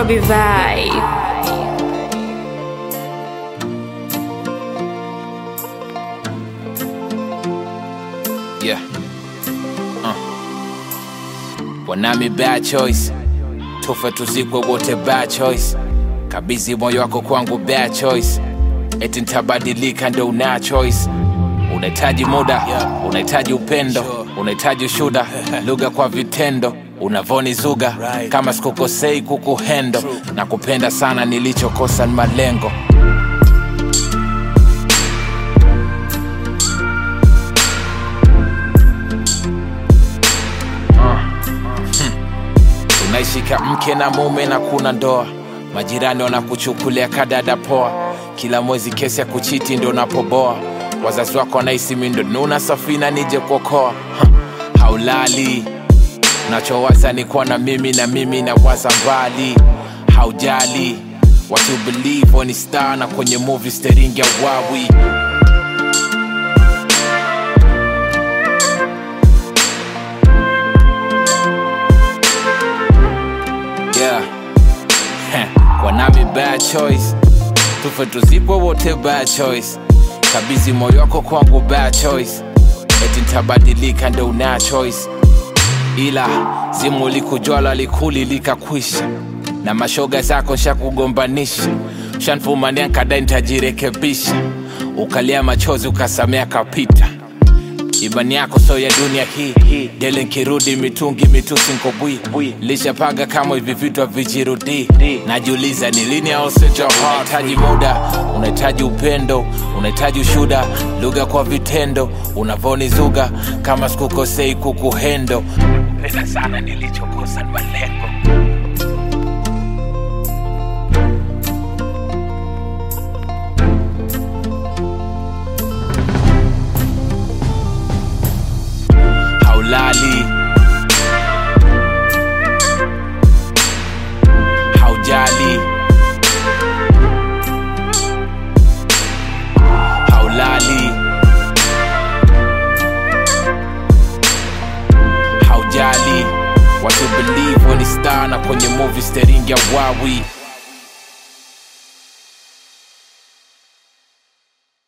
Kobe vibe. Yeah. Uh. Wanami bad choice, tufe tuzikwe wote bad choice. Kabizi moyo wako kwangu bad choice, eti ntabadilika ndo una choice. Unahitaji muda, unahitaji upendo, unahitaji ushuda, lugha kwa vitendo unavoni zuga kama sikukosei kukuhendo na kupenda sana, nilichokosa ni malengo. Unaishika mke na mume na kuna ndoa, majirani wanakuchukulia kadada poa, kila mwezi kesi ya kuchiti ndo napoboa, wazazi wako wanahisi mi ndo nuna safina nije kuokoa. Ha, Haulali, unachowaza ni kuwa na mimi na mimi na waza mbali, haujali watu believe ni star na kwenye movie steringi ya wawi yeah. Heh, kwa nami bad choice tufe tuzikwe wote bad choice kabizi moyo wako kwangu bad choice eti ntabadilika ndo una choice ila simu likujwala likuli likakwisha na mashoga zako nshakugombanisha shanfumania nkadai ntajirekebisha ukalia machozi ukasamea kapita imani yako so ya dunia hii dele nkirudi mitungi mitusi nkobwi lishapaga kama hivi vitu havijirudi najiuliza ni lini ausejohitaji muda unahitaji upendo unahitaji ushuda lugha kwa vitendo unavoni zuga kama sikukosei kukuhendo pesa sana nilichokosa ni malengo haulali haujali haulali haujali watu believe when star na kwenye movie steringi ya wawi